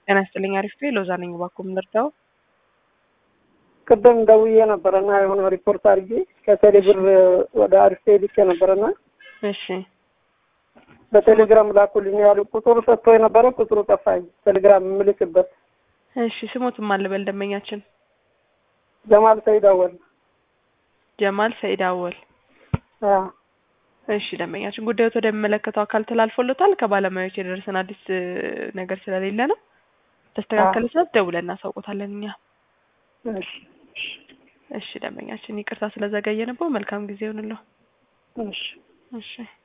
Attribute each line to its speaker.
Speaker 1: ጤና ይስጥልኝ። አሪፍ ሎዛ ነኝ። እባክዎ ምን ልርዳው?
Speaker 2: ቅድም ደውዬ ነበረና የሆነ ሪፖርት አድርጌ ከቴሌ ብር ወደ አሪፍ ልኬ ነበረና
Speaker 1: እሺ
Speaker 2: በቴሌግራም ላኩልኝ ያሉ ቁጥሩ ሰጥቶ የነበረ ቁጥሩ ጠፋኝ። ቴሌግራም የምልክበት
Speaker 1: እሺ ስሞትም አልበል ደንበኛችን
Speaker 2: ጀማል ሰይድ አወል።
Speaker 1: ጀማል ሰይድ አወል።
Speaker 2: አዎ
Speaker 1: እሺ ደንበኛችን ጉዳዮት ወደሚመለከተው አካል ተላልፎሎታል። ከባለሙያዎች የደረሰን አዲስ እ, ነገር ስለሌለ ነው። ተስተካከለ ሰዓት ደውለን እናሳውቆታለን እኛ።
Speaker 2: እሺ
Speaker 1: እሺ ደንበኛችን ይቅርታ ስለዘገየንበው መልካም ጊዜ ይሁንልዎ።
Speaker 2: እሺ
Speaker 1: እሺ